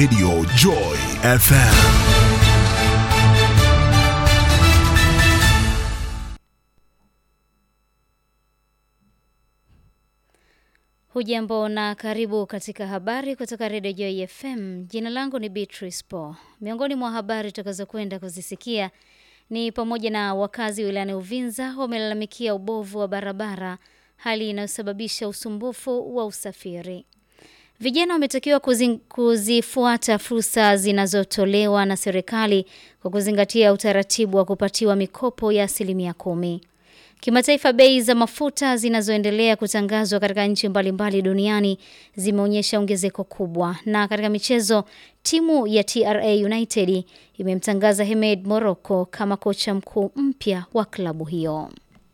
Radio Joy FM. Hujambo na karibu katika habari kutoka Radio Joy FM. Jina langu ni Beatrice Po. Miongoni mwa habari tutakazokwenda kuzisikia ni pamoja na wakazi wilayani Uvinza wamelalamikia ubovu wa barabara, hali inayosababisha usumbufu wa usafiri. Vijana wametakiwa kuzi, kuzifuata fursa zinazotolewa na serikali kwa kuzingatia utaratibu wa kupatiwa mikopo ya asilimia kumi. Kimataifa, bei za mafuta zinazoendelea kutangazwa katika nchi mbalimbali duniani zimeonyesha ongezeko kubwa. Na katika michezo, timu ya TRA United imemtangaza Hemed Morocco kama kocha mkuu mpya wa klabu hiyo.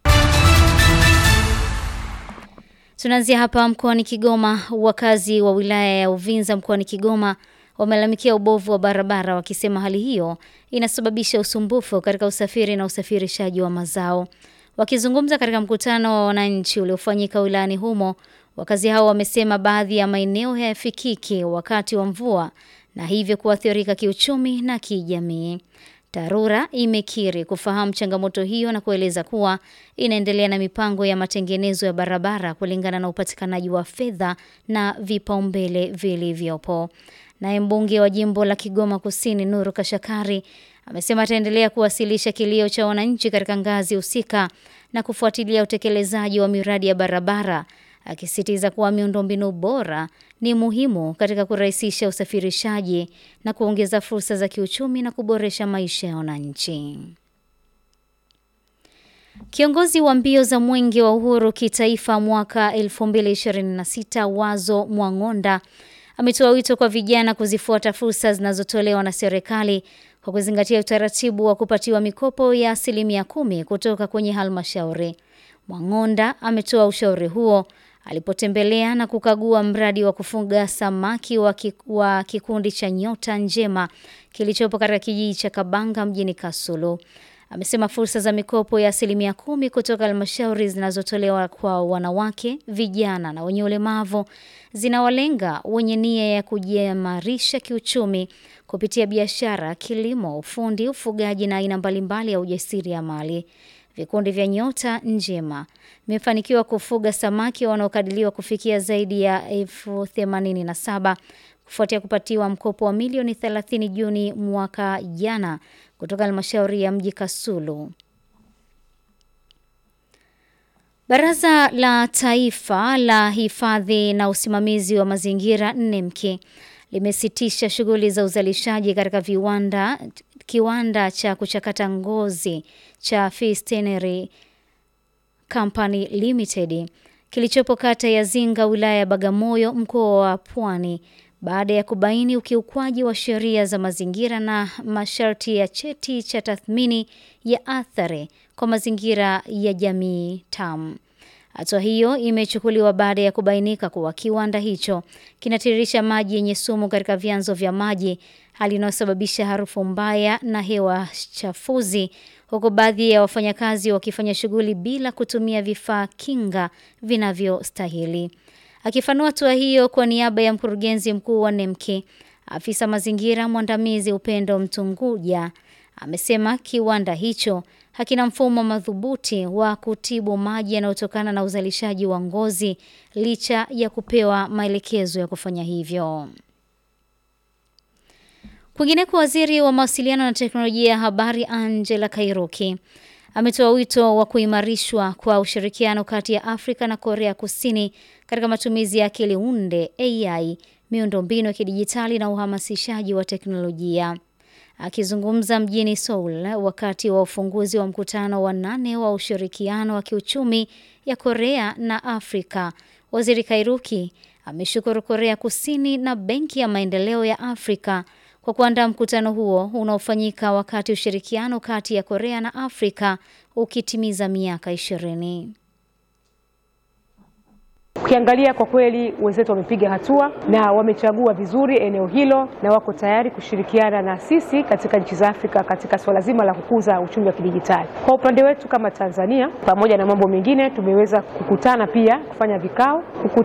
Tunaanzia hapa mkoani Kigoma. Wakazi wa wilaya ya Uvinza mkoani Kigoma wamelalamikia ubovu wa barabara, wakisema hali hiyo inasababisha usumbufu katika usafiri na usafirishaji wa mazao. Wakizungumza katika mkutano wa wananchi uliofanyika wilayani humo, wakazi hao wamesema baadhi ya maeneo hayafikiki wakati wa mvua na hivyo kuathirika kiuchumi na kijamii. TARURA imekiri kufahamu changamoto hiyo na kueleza kuwa inaendelea na mipango ya matengenezo ya barabara kulingana na upatikanaji wa fedha na vipaumbele vilivyopo. Naye mbunge wa jimbo la Kigoma Kusini Nuru Kashakari amesema ataendelea kuwasilisha kilio cha wananchi katika ngazi husika na kufuatilia utekelezaji wa miradi ya barabara, akisisitiza kuwa miundombinu bora ni muhimu katika kurahisisha usafirishaji na kuongeza fursa za kiuchumi na kuboresha maisha ya wananchi. Kiongozi wa mbio za Mwenge wa Uhuru kitaifa mwaka 2026 Wazo Mwang'onda ametoa wito kwa vijana kuzifuata fursa zinazotolewa na serikali kwa kuzingatia utaratibu wa kupatiwa mikopo ya asilimia kumi kutoka kwenye halmashauri. Mwang'onda ametoa ushauri huo alipotembelea na kukagua mradi wa kufuga samaki wa, ki, wa kikundi cha Nyota Njema kilichopo katika kijiji cha Kabanga mjini Kasulu. Amesema fursa za mikopo ya asilimia kumi kutoka halmashauri zinazotolewa kwa wanawake, vijana na wenye ulemavu zinawalenga wenye nia ya kujiimarisha kiuchumi kupitia biashara, kilimo, ufundi, ufugaji na aina mbalimbali ya ujasiriamali. Vikundi vya Nyota Njema vimefanikiwa kufuga samaki wanaokadiriwa kufikia zaidi ya elfu themanini na saba kufuatia kupatiwa mkopo wa milioni 30 Juni mwaka jana kutoka halmashauri ya mji Kasulu. Baraza la Taifa la Hifadhi na Usimamizi wa Mazingira NEMKI limesitisha shughuli za uzalishaji katika viwanda kiwanda cha kuchakata ngozi cha Fistenary Company Limited kilichopo kata ya Zinga wilaya ya Bagamoyo mkoa wa Pwani baada ya kubaini ukiukwaji wa sheria za mazingira na masharti ya cheti cha tathmini ya athari kwa mazingira ya jamii TAM. Hatua hiyo imechukuliwa baada ya kubainika kuwa kiwanda hicho kinatiririsha maji yenye sumu katika vyanzo vya maji, hali inayosababisha harufu mbaya na hewa chafuzi, huku baadhi ya wafanyakazi wakifanya shughuli bila kutumia vifaa kinga vinavyostahili. Akifanua hatua hiyo kwa niaba ya mkurugenzi mkuu wa NEMKI, afisa mazingira mwandamizi Upendo Mtunguja amesema kiwanda hicho hakina mfumo madhubuti wa kutibu maji yanayotokana na uzalishaji wa ngozi licha ya kupewa maelekezo ya kufanya hivyo. Kwingineko, waziri wa mawasiliano na teknolojia ya habari Angela Kairuki ametoa wito wa kuimarishwa kwa ushirikiano kati ya Afrika na Korea Kusini katika matumizi ya akili unde AI, miundombinu ya kidijitali na uhamasishaji wa teknolojia. Akizungumza mjini Seoul wakati wa ufunguzi wa mkutano wa nane wa ushirikiano wa kiuchumi ya Korea na Afrika, Waziri Kairuki ameshukuru Korea Kusini na Benki ya Maendeleo ya Afrika kwa kuandaa mkutano huo unaofanyika wakati ushirikiano kati ya Korea na Afrika ukitimiza miaka ishirini. Ukiangalia kwa kweli wenzetu wamepiga hatua na wamechagua vizuri eneo hilo na wako tayari kushirikiana na sisi katika nchi za Afrika katika suala zima la kukuza uchumi wa kidijitali. Kwa upande wetu kama Tanzania, pamoja na mambo mengine, tumeweza kukutana pia kufanya vikao